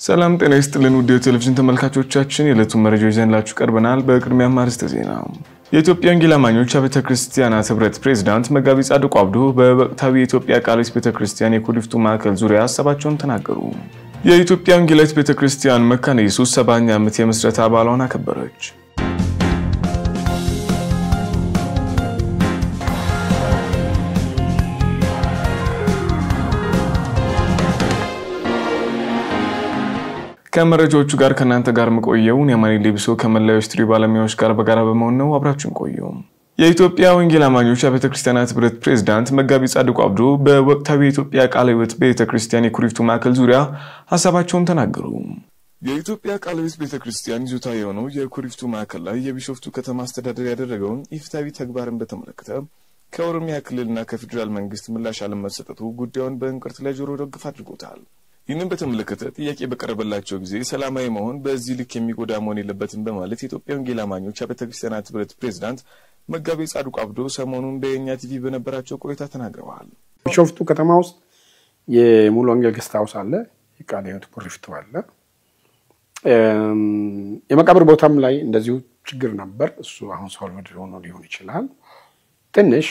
ሰላም ጤና ይስጥልን ውድ የቴሌቪዥን ተመልካቾቻችን የዕለቱን መረጃዎች ይዘንላችሁ ቀርበናል። በቅድሚያ አርዕስተ ዜና። የኢትዮጵያ ወንጌል አማኞች ቤተ ክርስቲያናት ህብረት ፕሬዝዳንት መጋቢ ጻድቁ አብዶ በወቅታዊ የኢትዮጵያ ቃልስ ቤተ ክርስቲያን የኩሪፍቱ ማዕከል ዙሪያ ሀሳባቸውን ተናገሩ። የኢትዮጵያ ወንጌላዊት ቤተ ክርስቲያን መካነ ኢየሱስ ሰባኛ ዓመት የምስረታ በዓሏን አከበረች። ከመረጃዎቹ ጋር ከእናንተ ጋር መቆየውን የማኒ ሌብሶ ከመላው ስቱዲዮ ባለሙያዎች ጋር በጋራ በመሆን ነው። አብራችን ቆዩ። የኢትዮጵያ ወንጌል አማኞች ቤተ ክርስቲያናት ህብረት ፕሬዝዳንት መጋቢ ጻድቁ አብዶ በወቅታዊ የኢትዮጵያ ቃለ ሕይወት ቤተ ክርስቲያን የኩሪፍቱ ማዕከል ዙሪያ ሀሳባቸውን ተናገሩ። የኢትዮጵያ ቃለ ሕይወት ቤተ ክርስቲያን ይዞታ የሆነው የኩሪፍቱ ማዕከል ላይ የቢሾፍቱ ከተማ አስተዳደር ያደረገውን ኢፍትሐዊ ተግባርን በተመለከተ ከኦሮሚያ ክልልና ከፌዴራል መንግስት ምላሽ አለመሰጠቱ ጉዳዩን በእንቅርት ላይ ጆሮ ደግፍ አድርጎታል። ይህንን በተመለከተ ጥያቄ በቀረበላቸው ጊዜ ሰላማዊ መሆን በዚህ ልክ የሚጎዳ መሆን የለበትም በማለት የኢትዮጵያ ወንጌል አማኞች ቤተ ክርስቲያናት ህብረት ፕሬዝዳንት መጋቤ ጻድቁ አብዶ ሰሞኑን በየኛ ቲቪ በነበራቸው ቆይታ ተናግረዋል። ቢሾፍቱ ከተማ ውስጥ የሙሉ ወንጌል ገስት ሃውስ አለ፣ የቃለ ሕይወት ኩሪፍቱ አለ። የመቃብር ቦታም ላይ እንደዚሁ ችግር ነበር። እሱ አሁን ሶልቭድ ሆኖ ሊሆን ይችላል። ትንሽ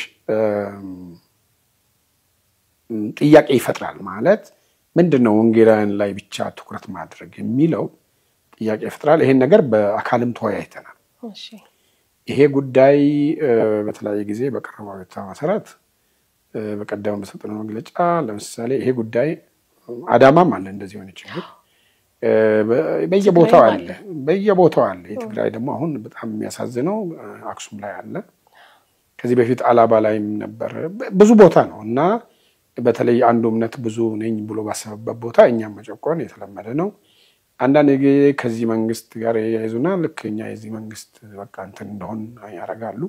ጥያቄ ይፈጥራል ማለት ምንድን ነው ወንጌላውያን ላይ ብቻ ትኩረት ማድረግ የሚለው ጥያቄ ይፈጥራል። ይሄን ነገር በአካልም ተወያይተናል። ይሄ ጉዳይ በተለያየ ጊዜ በቀረበው አቤቱታ መሰረት በቀደም በሰጠነው መግለጫ ለምሳሌ ይሄ ጉዳይ አዳማም አለ እንደዚህ የሆነ ችግር በየቦታው አለ በየቦታው አለ። የትግራይ ደግሞ አሁን በጣም የሚያሳዝነው አክሱም ላይ አለ። ከዚህ በፊት አላባ ላይም ነበር። ብዙ ቦታ ነው እና በተለይ አንዱ እምነት ብዙ ነኝ ብሎ ባሰበበት ቦታ እኛም መጨቆን የተለመደ ነው። አንዳንድ ጊዜ ከዚህ መንግስት ጋር የያይዙና ልክ እኛ የዚህ መንግስት በቃ እንትን እንደሆን ያደርጋሉ።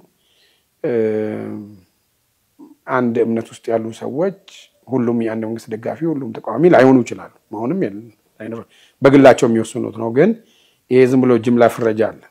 አንድ እምነት ውስጥ ያሉ ሰዎች ሁሉም የአንድ መንግስት ደጋፊ፣ ሁሉም ተቃዋሚ ላይሆኑ ይችላሉ። መሆንም በግላቸው የሚወስኑት ነው። ግን ይሄ ዝም ብሎ ጅምላ ፍረጃ አለ።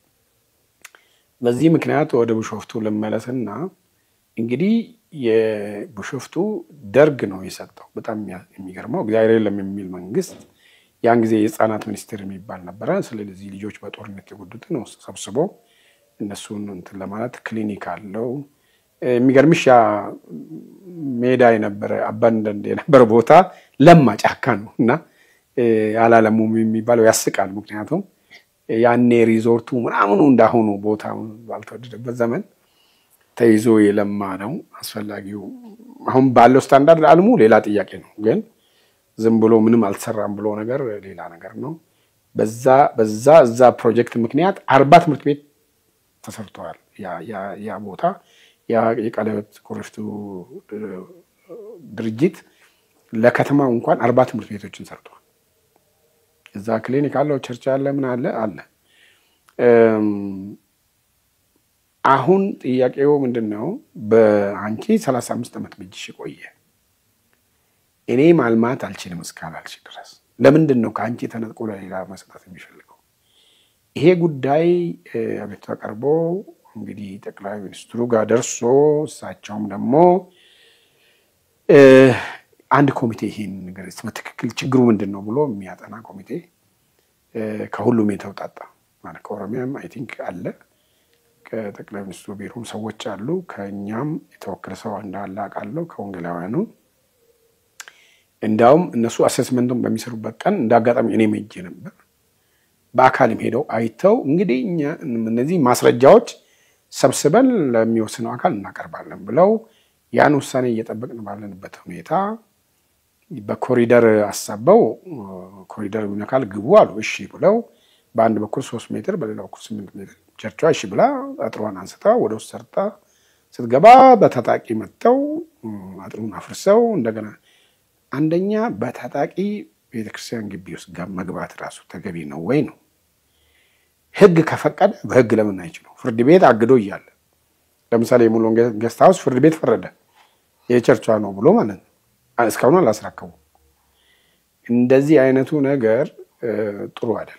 በዚህ ምክንያት ወደ ቢሾፍቱ ልመለስና እንግዲህ የቢሾፍቱ ደርግ ነው የሰጠው። በጣም የሚገርመው እግዚአብሔር የለም የሚል መንግስት ያን ጊዜ የህፃናት ሚኒስቴር የሚባል ነበረ። ስለዚህ ልጆች በጦርነት የጎዱትን ሰብስቦ እነሱን እንትን ለማለት ክሊኒክ አለው። የሚገርምሽ ያ ሜዳ የነበረ አባንደንድ የነበረ ቦታ ለማ ጫካ ነው እና አላለሙም የሚባለው ያስቃል። ምክንያቱም ያኔ ሪዞርቱ ምናምኑ እንዳሁኑ ቦታ ባልተወደደበት ዘመን ተይዞ የለማ ነው። አስፈላጊው አሁን ባለው ስታንዳርድ አልሙ ሌላ ጥያቄ ነው። ግን ዝም ብሎ ምንም አልተሰራም ብሎ ነገር ሌላ ነገር ነው። በዛ በዛ እዛ ፕሮጀክት ምክንያት አርባ ትምህርት ቤት ተሰርተዋል። ያ ቦታ የቃለ ሕይወት ኩሪፍቱ ድርጅት ለከተማው እንኳን አርባ ትምህርት ቤቶችን ሰርተዋል። እዛ ክሊኒክ አለው፣ ቸርች አለ፣ ምን አለ አለ አሁን ጥያቄው ምንድን ነው? በአንቺ ሰላሳ አምስት ዓመት በእጅሽ የቆየ እኔ ማልማት አልችልም እስካላልሽ ድረስ ለምንድን ነው ከአንቺ ተነጥቆ ለሌላ መስጠት የሚፈልገው? ይሄ ጉዳይ አቤቱታ ቀርቦ እንግዲህ ጠቅላይ ሚኒስትሩ ጋር ደርሶ እሳቸውም ደግሞ አንድ ኮሚቴ ይሄን ነገር በትክክል ችግሩ ምንድን ነው ብሎ የሚያጠና ኮሚቴ ከሁሉም የተውጣጣ ማለት ከኦሮሚያም አይ ቲንክ አለ ከጠቅላይ ሚኒስትሩ ቢሮም ሰዎች አሉ። ከእኛም የተወከለ ሰው እንዳለ አውቃለሁ። ከወንጌላውያኑ እንዲያውም እነሱ አሴስመንቱን በሚሰሩበት ቀን እንደ አጋጣሚ እኔ ሄጄ ነበር። በአካልም ሄደው አይተው እንግዲህ እነዚህ ማስረጃዎች ሰብስበን ለሚወስነው አካል እናቀርባለን ብለው ያን ውሳኔ እየጠበቅን ባለንበት ሁኔታ በኮሪደር አሳበው ኮሪደር ይነካል ግቡ አሉ። እሺ ብለው በአንድ በኩል ሶስት ሜትር በሌላ በኩል ስምንት ሜትር ቸርቿ እሺ ብላ አጥሯን አንስታ ወደ ውስጥ ሰርታ ስትገባ በታጣቂ መጥተው አጥሩን አፍርሰው እንደገና አንደኛ በታጣቂ ቤተክርስቲያን ግቢ ውስጥ መግባት ራሱ ተገቢ ነው ወይ ነው? ህግ ከፈቀደ በህግ ለምን አይችለው? ፍርድ ቤት አግዶ እያለ ለምሳሌ የሙሉ ወንጌል ገስት ሃውስ ፍርድ ቤት ፈረደ የቸርቿ ነው ብሎ ማለት ነው። እስካሁን አላስረከቡ። እንደዚህ አይነቱ ነገር ጥሩ አይደለም።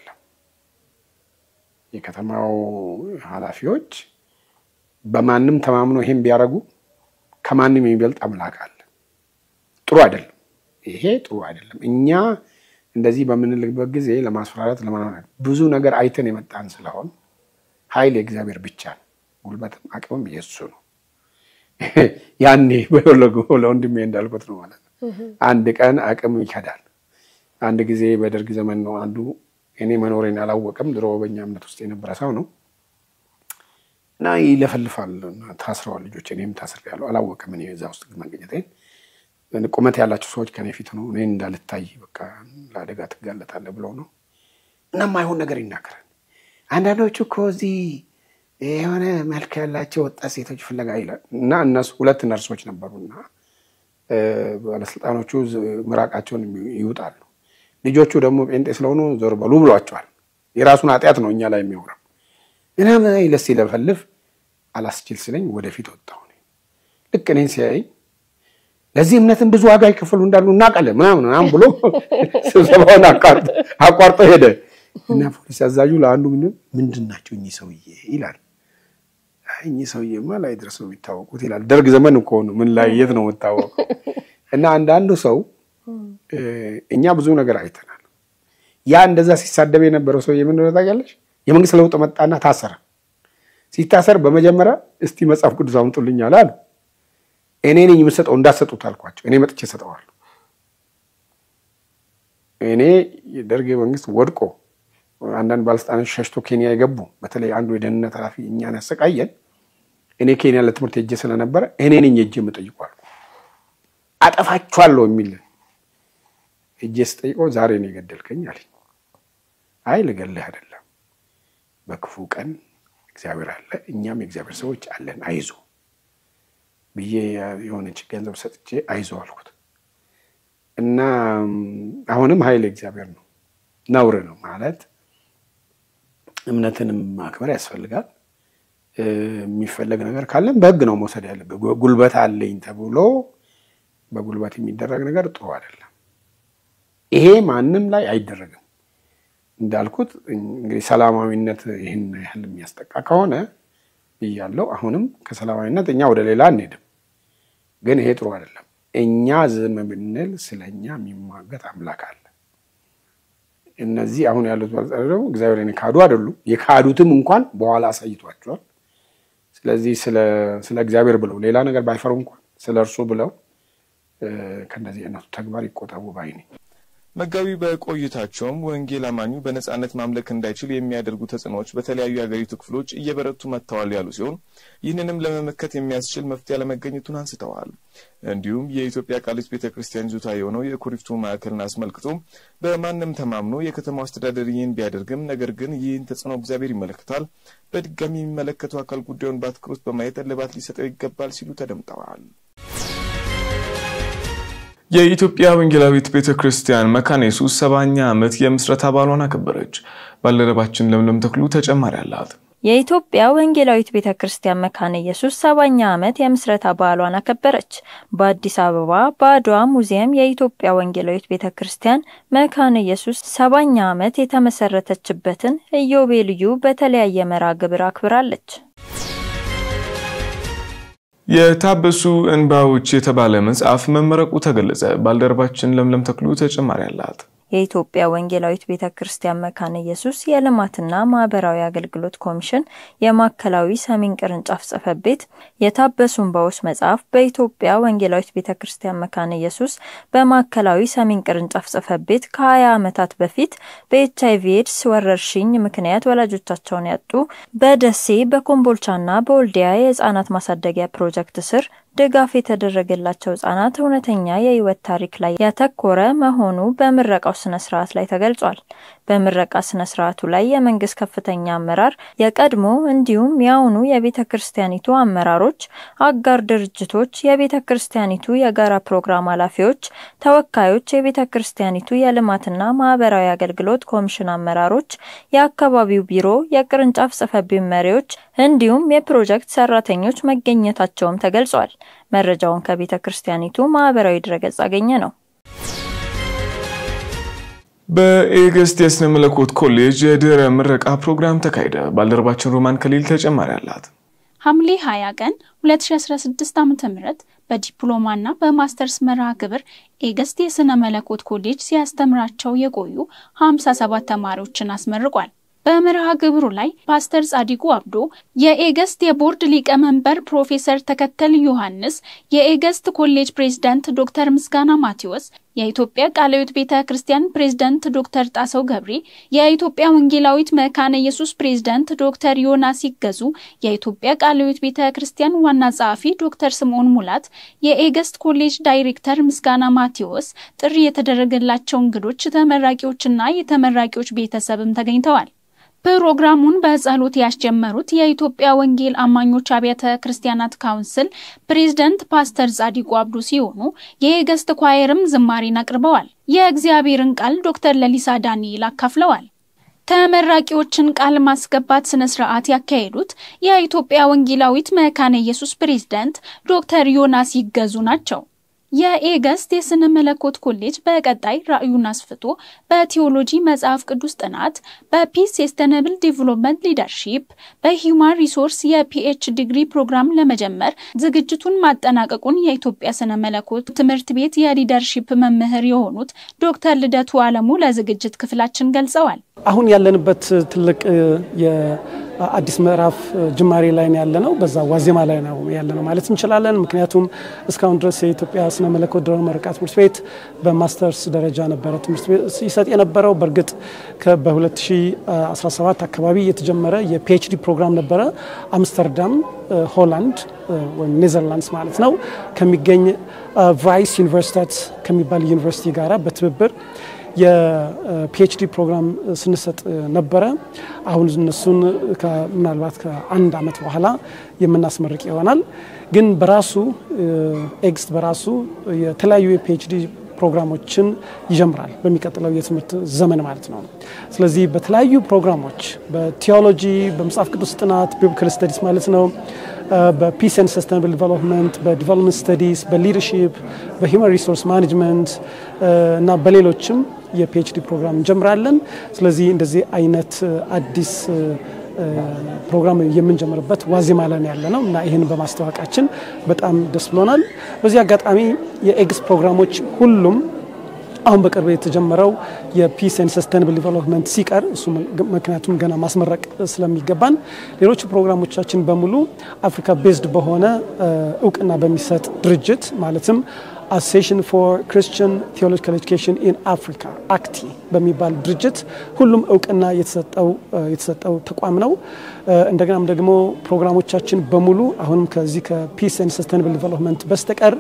የከተማው ኃላፊዎች በማንም ተማምኖ ይሄን ቢያደርጉ ከማንም የሚበልጥ አምላክ አለ። ጥሩ አይደለም። ይሄ ጥሩ አይደለም። እኛ እንደዚህ በምንልበት ጊዜ ለማስፈራራት ለማለት ብዙ ነገር አይተን የመጣን ስለሆን ኃይል የእግዚአብሔር ብቻ ነው። ጉልበትም አቅምም የሱ ነው። ያኔ ለወንድሜ እንዳልኩት ነው ማለት ነው። አንድ ቀን አቅም ይከዳል። አንድ ጊዜ በደርግ ዘመን ነው አንዱ እኔ መኖሬን አላወቅም። ድሮ በእኛ እምነት ውስጥ የነበረ ሰው ነው እና ይለፈልፋል። ታስረዋል ልጆች፣ እኔም ታስሬያለሁ። አላወቅም እኔ እዛ ውስጥ መገኘቴን። ቁመት ያላቸው ሰዎች ከኔ ፊት ነው እኔን እንዳልታይ በቃ ለአደጋ ትጋለጣለህ ብለው ነው እና ማይሆን ነገር ይናገራል። አንዳንዶቹ እኮ እዚህ የሆነ መልክ ያላቸው ወጣት ሴቶች ፍለጋ ይላል እና እነሱ ሁለት ነርሶች ነበሩና ባለስልጣኖቹ ምራቃቸውን ይውጣሉ። ልጆቹ ደግሞ ጴንጤ ስለሆኑ ዞር በሉ ብሏቸዋል። የራሱን ኃጢአት ነው እኛ ላይ የሚሆነው እና ይለስ ሲለፈልፍ አላስችል ስለኝ ወደፊት ወጣሁ። ልክ እኔን ሲያይ ለዚህ እምነትን ብዙ ዋጋ ይከፈሉ እንዳሉ እናውቃለን ምናምን ምናምን ብሎ ስብሰባውን አቋርጦ ሄደ እና ፖሊስ አዛዡ ለአንዱ ምንድን ናቸው እኚህ ሰውዬ ይላል። እኚህ ሰውዬማ ላይ ድረስ ነው የሚታወቁት ይላል። ደርግ ዘመን እኮ ነው ምን ላይ የት ነው የምታወቀው? እና አንዳንዱ ሰው እኛ ብዙ ነገር አይተናል። ያ እንደዛ ሲሳደብ የነበረው ሰውዬ ምን እንደሆነ ታውቂያለሽ? የመንግስት ለውጥ መጣና ታሰረ። ሲታሰር በመጀመሪያ እስቲ መጽሐፍ ቅዱስ አምጡልኝ አለ አሉ። እኔ ነኝ የምሰጠው እንዳሰጡት አልኳቸው። እኔ መጥቼ ሰጠዋለሁ። እኔ የደርግ መንግስት ወድቆ አንዳንድ ባለስልጣኖች ሸሽቶ ኬንያ የገቡ በተለይ አንዱ የደህንነት ኃላፊ እኛን ያሰቃየን እኔ ኬንያ ለትምህርት ሄጄ ስለነበረ እኔ ነኝ ሄጄ የምጠይቋል አጠፋችኋለሁ የሚል ሄጄ ስጠይቀው ዛሬ ነው የገደልከኝ አለኝ። አይ ልገልህ አይደለም፣ በክፉ ቀን እግዚአብሔር አለ፣ እኛም የእግዚአብሔር ሰዎች አለን፣ አይዞ ብዬ የሆነች ገንዘብ ሰጥቼ አይዞ አልኩት እና አሁንም ኃይል እግዚአብሔር ነው። ነውር ነው ማለት እምነትንም ማክበር ያስፈልጋል። የሚፈለግ ነገር ካለን በህግ ነው መውሰድ ያለበት። ጉልበት አለኝ ተብሎ በጉልበት የሚደረግ ነገር ጥሩ አይደለም። ይሄ ማንም ላይ አይደረግም። እንዳልኩት እንግዲህ ሰላማዊነት ይህን ያህል የሚያስጠቃ ከሆነ ብያለው። አሁንም ከሰላማዊነት እኛ ወደ ሌላ አንሄድም፣ ግን ይሄ ጥሩ አይደለም። እኛ ዝም ብንል ስለ እኛ የሚሟገት አምላክ አለ። እነዚህ አሁን ያሉት ባለጸጋ ደግሞ እግዚአብሔርን የካዱ አይደሉም። የካዱትም እንኳን በኋላ አሳይቷቸዋል። ስለዚህ ስለ እግዚአብሔር ብለው ሌላ ነገር ባይፈሩ እንኳን ስለ እርሱ ብለው ከእንደዚህ አይነቱ ተግባር ይቆጠቡ ባይ ነኝ። መጋቢ በቆይታቸውም ወንጌል አማኙ በነጻነት ማምለክ እንዳይችል የሚያደርጉ ተጽዕኖዎች በተለያዩ የሀገሪቱ ክፍሎች እየበረቱ መጥተዋል ያሉ ሲሆን ይህንንም ለመመከት የሚያስችል መፍትሄ አለመገኘቱን አንስተዋል። እንዲሁም የኢትዮጵያ ቃሊት ቤተ ክርስቲያን ይዞታ የሆነው የኩሪፍቱ ማዕከልን አስመልክቶ በማንም ተማምኖ የከተማው አስተዳደር ይህን ቢያደርግም ነገር ግን ይህን ተጽዕኖ እግዚአብሔር ይመለከታል፣ በድጋሚ የሚመለከተው አካል ጉዳዩን በአትኩሮት በማየት እልባት ሊሰጠው ይገባል ሲሉ ተደምጠዋል። የኢትዮጵያ ወንጌላዊት ቤተ ክርስቲያን መካነ ኢየሱስ ሰባኛ ዓመት የምስረታ በዓሏን አከበረች። ባልደረባችን ለምለም ተክሉ ተጨማሪ አላት። የኢትዮጵያ ወንጌላዊት ቤተ ክርስቲያን መካነ ኢየሱስ ሰባኛ ዓመት የምስረታ በዓሏን አከበረች። በአዲስ አበባ በአድዋ ሙዚየም የኢትዮጵያ ወንጌላዊት ቤተ ክርስቲያን መካነ ኢየሱስ ሰባኛ ዓመት የተመሰረተችበትን ኢዮቤልዩ በተለያየ መርሃ ግብር አክብራለች። የታበሱ እንባዎች የተባለ መጽሐፍ መመረቁ ተገለጸ። ባልደረባችን ለምለም ተክሉ ተጨማሪ አላት። የኢትዮጵያ ወንጌላዊት ቤተ ክርስቲያን መካነ ኢየሱስ የልማትና ማህበራዊ አገልግሎት ኮሚሽን የማዕከላዊ ሰሜን ቅርንጫፍ ጽሕፈት ቤት የታበሱ እንባዎች መጽሐፍ በኢትዮጵያ ወንጌላዊት ቤተ ክርስቲያን መካነ ኢየሱስ በማዕከላዊ ሰሜን ቅርንጫፍ ጽሕፈት ቤት ከ20 ዓመታት በፊት በኤች አይቪ ኤድስ ወረርሽኝ ምክንያት ወላጆቻቸውን ያጡ በደሴ በኮምቦልቻና በወልዲያ የህፃናት ማሳደጊያ ፕሮጀክት ስር ድጋፍ የተደረገላቸው ህጻናት እውነተኛ የህይወት ታሪክ ላይ ያተኮረ መሆኑ በምረቃው ስነ ስርዓት ላይ ተገልጿል። በምረቃ ስነ ስርዓቱ ላይ የመንግስት ከፍተኛ አመራር፣ የቀድሞ እንዲሁም የአሁኑ የቤተ ክርስቲያኒቱ አመራሮች፣ አጋር ድርጅቶች፣ የቤተ ክርስቲያኒቱ የጋራ ፕሮግራም ኃላፊዎች፣ ተወካዮች፣ የቤተ ክርስቲያኒቱ የልማትና ማህበራዊ አገልግሎት ኮሚሽን አመራሮች፣ የአካባቢው ቢሮ፣ የቅርንጫፍ ጽሕፈት ቤት መሪዎች እንዲሁም የፕሮጀክት ሰራተኞች መገኘታቸውም ተገልጿል። መረጃውን ከቤተ ክርስቲያኒቱ ማህበራዊ ድረገጽ አገኘ ነው። በኤገስት የስነ መለኮት ኮሌጅ የድህረ ምረቃ ፕሮግራም ተካሄደ። ባልደረባችን ሮማን ከሊል ተጨማሪ አላት። ሐምሌ 20 ቀን 2016 ዓ.ም በዲፕሎማና በማስተርስ መርሃ ግብር ኤገስት የሥነ መለኮት ኮሌጅ ሲያስተምራቸው የቆዩ 57 ተማሪዎችን አስመርቋል። በመርሃ ግብሩ ላይ ፓስተር ጻዲቁ አብዶ፣ የኤገስት የቦርድ ሊቀመንበር ፕሮፌሰር ተከተል ዮሐንስ፣ የኤገስት ኮሌጅ ፕሬዝዳንት ዶክተር ምስጋና ማቴዎስ፣ የኢትዮጵያ ቃለ ሕይወት ቤተ ክርስቲያን ፕሬዝዳንት ዶክተር ጣሰው ገብሬ፣ የኢትዮጵያ ወንጌላዊት መካነ ኢየሱስ ፕሬዝዳንት ዶክተር ዮናስ ይገዙ፣ የኢትዮጵያ ቃለ ሕይወት ቤተ ክርስቲያን ዋና ጸሐፊ ዶክተር ስምዖን ሙላት፣ የኤገስት ኮሌጅ ዳይሬክተር ምስጋና ማቴዎስ፣ ጥሪ የተደረገላቸው እንግዶች፣ ተመራቂዎችና የተመራቂዎች ቤተሰብም ተገኝተዋል። ፕሮግራሙን በጸሎት ያስጀመሩት የኢትዮጵያ ወንጌል አማኞች አብያተ ክርስቲያናት ካውንስል ፕሬዝደንት ፓስተር ጻዲቁ አብዱ ሲሆኑ የኤገስት ኳየርም ዝማሬን አቅርበዋል። የእግዚአብሔርን ቃል ዶክተር ለሊሳ ዳንኤል አካፍለዋል። ተመራቂዎችን ቃል ማስገባት ስነ ስርዓት ያካሄዱት የኢትዮጵያ ወንጌላዊት መካነ ኢየሱስ ፕሬዝዳንት ዶክተር ዮናስ ይገዙ ናቸው። የኤገስት የስነ መለኮት ኮሌጅ በቀጣይ ራዕዩን አስፍቶ በቴዎሎጂ መጽሐፍ ቅዱስ ጥናት፣ በፒስ ሰስተነብል ዴቨሎፕመንት ሊደርሺፕ፣ በሂውማን ሪሶርስ የፒኤች ዲግሪ ፕሮግራም ለመጀመር ዝግጅቱን ማጠናቀቁን የኢትዮጵያ ስነ መለኮት ትምህርት ቤት የሊደርሺፕ መምህር የሆኑት ዶክተር ልደቱ አለሙ ለዝግጅት ክፍላችን ገልጸዋል። አሁን ያለንበት ትልቅ አዲስ ምዕራፍ ጅማሬ ላይ ነው ያለነው። በዛ ዋዜማ ላይ ነው ያለነው ማለት እንችላለን። ምክንያቱም እስካሁን ድረስ የኢትዮጵያ ስነ መለኮት ድህረ ምረቃ ትምህርት ቤት በማስተርስ ደረጃ ነበረ ትምህርት ቤት ይሰጥ የነበረው። በእርግጥ በ2017 አካባቢ የተጀመረ የፒኤችዲ ፕሮግራም ነበረ አምስተርዳም ሆላንድ ወይም ኔዘርላንድስ ማለት ነው ከሚገኝ ቫይስ ዩኒቨርሲታት ከሚባል ዩኒቨርሲቲ ጋራ በትብብር የፒኤችዲ ፕሮግራም ስንሰጥ ነበረ። አሁን እነሱን ምናልባት ከአንድ ዓመት በኋላ የምናስመርቅ ይሆናል። ግን በራሱ ኤግስት በራሱ የተለያዩ የፒኤችዲ ፕሮግራሞችን ይጀምራል በሚቀጥለው የትምህርት ዘመን ማለት ነው። ስለዚህ በተለያዩ ፕሮግራሞች በቴዎሎጂ፣ በመጽሐፍ ቅዱስ ጥናት ቢብሊካል ስተዲስ ማለት ነው በፒስ ኤንድ ሰስተናብል ዲቨሎፕመንት፣ በዲቨሎፕመንት ስተዲስ፣ በሊደርሺፕ፣ በሂውማን ሪሶርስ ማኔጅመንት እና በሌሎችም የፒኤችዲ ፕሮግራም እንጀምራለን። ስለዚህ እንደዚህ አይነት አዲስ ፕሮግራም የምንጀምርበት ዋዜማ ላይ ያለ ነው እና ይህን በማስታወቃችን በጣም ደስ ብሎናል። በዚህ አጋጣሚ የኤግስ ፕሮግራሞች ሁሉም አሁን በቅርብ የተጀመረው የፒስ ኤንድ ሰስተናብል ዲቨሎፕመንት ሲቀር እሱ ምክንያቱም ገና ማስመረቅ ስለሚገባን ሌሎቹ ፕሮግራሞቻችን በሙሉ አፍሪካ ቤዝድ በሆነ እውቅና በሚሰጥ ድርጅት ማለትም አሶሲዬሽን ፎር ክርስቲያን ቴዎሎጂካል ኤጁኬሽን ኢን አፍሪካ አክቲ በሚባል ድርጅት ሁሉም እውቅና የተሰጠው ተቋም ነው። እንደገናም ደግሞ ፕሮግራሞቻችን በሙሉ አሁንም ከዚህ ከፒስ ኤንድ ሰስተናብል ዲቨሎፕመንት በስተቀር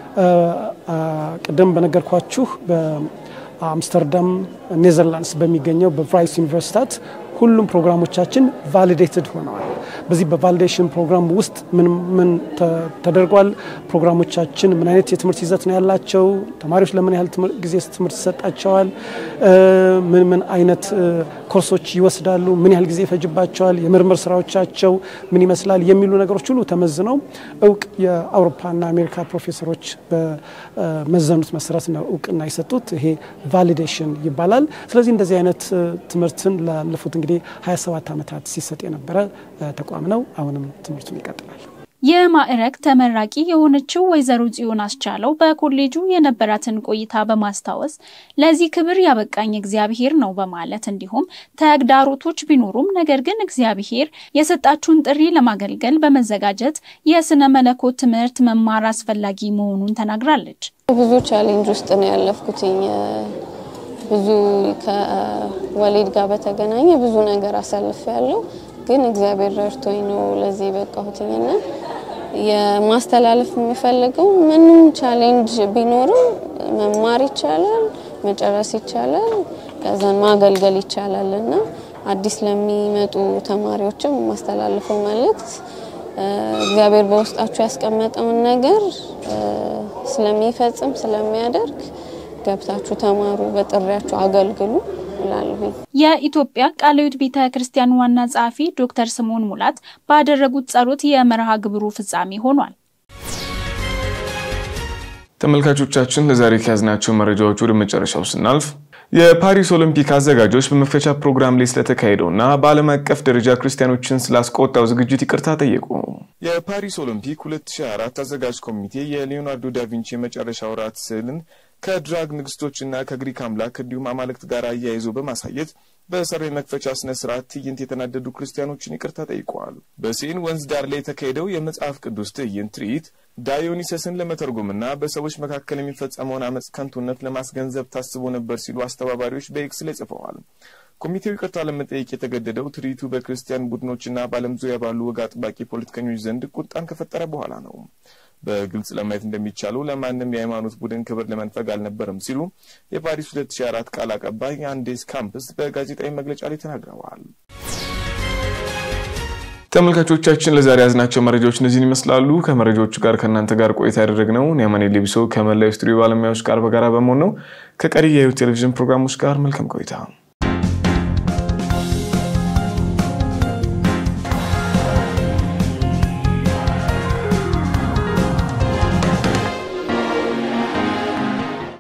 ቅድም በነገርኳችሁ በአምስተርዳም ኔዘርላንድስ በሚገኘው በቫይስ ዩኒቨርሲታት ሁሉም ፕሮግራሞቻችን ቫሊዴትድ ሆነዋል። በዚህ በቫሊዴሽን ፕሮግራም ውስጥ ምን ምን ተደርጓል? ፕሮግራሞቻችን ምን አይነት የትምህርት ይዘት ነው ያላቸው? ተማሪዎች ለምን ያህል ጊዜ ትምህርት ይሰጣቸዋል? ምን ምን አይነት ኮርሶች ይወስዳሉ? ምን ያህል ጊዜ ይፈጅባቸዋል? የምርምር ስራዎቻቸው ምን ይመስላል? የሚሉ ነገሮች ሁሉ ተመዝነው እውቅ የአውሮፓና አሜሪካ ፕሮፌሰሮች በመዘኑት መሰረት ነው እውቅና የሰጡት። ይሄ ቫሊዴሽን ይባላል። ስለዚህ እንደዚህ አይነት ትምህርትን ላለፉት እንግዲህ 27 ዓመታት ሲሰጥ የነበረ ተቋም ነው። አሁንም ትምህርቱን ይቀጥላል። የማዕረግ ተመራቂ የሆነችው ወይዘሮ ጽዮን አስቻለው በኮሌጁ የነበራትን ቆይታ በማስታወስ ለዚህ ክብር ያበቃኝ እግዚአብሔር ነው በማለት እንዲሁም ተግዳሮቶች ቢኖሩም ነገር ግን እግዚአብሔር የሰጣችሁን ጥሪ ለማገልገል በመዘጋጀት የስነ መለኮት ትምህርት መማር አስፈላጊ መሆኑን ተናግራለች። ብዙ ቻሌንጅ ውስጥ ነው ያለፍኩትኝ። ብዙ ከወሊድ ጋር በተገናኘ ብዙ ነገር አሳልፍ ያለው ግን እግዚአብሔር ረድቶኝ ነው ለዚህ በቃሁትኝና የማስተላለፍ የሚፈልገው ምንም ቻሌንጅ ቢኖርም መማር ይቻላል፣ መጨረስ ይቻላል፣ ከዛን ማገልገል ይቻላል እና አዲስ ለሚመጡ ተማሪዎችም የማስተላልፈው መልእክት እግዚአብሔር በውስጣችሁ ያስቀመጠውን ነገር ስለሚፈጽም ስለሚያደርግ ገብታችሁ ተማሩ፣ በጥሪያችሁ አገልግሉ እላለሁ። የኢትዮጵያ ቃለ ሕይወት ቤተ ክርስቲያን ዋና ጸሐፊ ዶክተር ስምዖን ሙላት ባደረጉት ጸሎት የመርሃ ግብሩ ፍጻሜ ሆኗል። ተመልካቾቻችን ለዛሬ ከያዝናቸው መረጃዎች ወደ መጨረሻው ስናልፍ የፓሪስ ኦሎምፒክ አዘጋጆች በመክፈቻ ፕሮግራም ላይ ስለተካሄደውና በዓለም አቀፍ ደረጃ ክርስቲያኖችን ስላስቆጣው ዝግጅት ይቅርታ ጠየቁ። የፓሪስ ኦሎምፒክ 2024 አዘጋጅ ኮሚቴ የሊዮናርዶ ዳቪንቺ የመጨረሻ ወራት ስዕልን ከድራግ ንግስቶችና ከግሪክ አምላክ እንዲሁም አማልክት ጋር አያይዞ በማሳየት በሰር የመክፈቻ ስነ ስርዓት ትዕይንት የተናደዱ ክርስቲያኖችን ይቅርታ ጠይቀዋል። በሴን ወንዝ ዳር ላይ የተካሄደው የመጽሐፍ ቅዱስ ትዕይንት ትርኢት ዳዮኒሰስን ለመተርጎምና በሰዎች መካከል የሚፈጸመውን አመፅ ከንቱነት ለማስገንዘብ ታስቦ ነበር ሲሉ አስተባባሪዎች በኤክስ ላይ ጽፈዋል። ኮሚቴው ይቅርታ ለመጠየቅ የተገደደው ትርኢቱ በክርስቲያን ቡድኖችና በዓለም ዙሪያ ባሉ ወግ አጥባቂ ፖለቲከኞች ዘንድ ቁጣን ከፈጠረ በኋላ ነው። በግልጽ ለማየት እንደሚቻለው ለማንም የሃይማኖት ቡድን ክብር ለመንፈግ አልነበረም ሲሉ የፓሪስ 2004 ቃል አቀባይ አንዴስ ካምፕስ በጋዜጣዊ መግለጫ ላይ ተናግረዋል። ተመልካቾቻችን ለዛሬ ያዝናቸው መረጃዎች እነዚህን ይመስላሉ። ከመረጃዎቹ ጋር ከእናንተ ጋር ቆይታ ያደረግነው ኒያማኔ ሌቢሶ ከመላው ስቱዲዮ ባለሙያዎች ጋር በጋራ በመሆን ነው። ከቀሪ የህይወት ቴሌቪዥን ፕሮግራሞች ጋር መልካም ቆይታ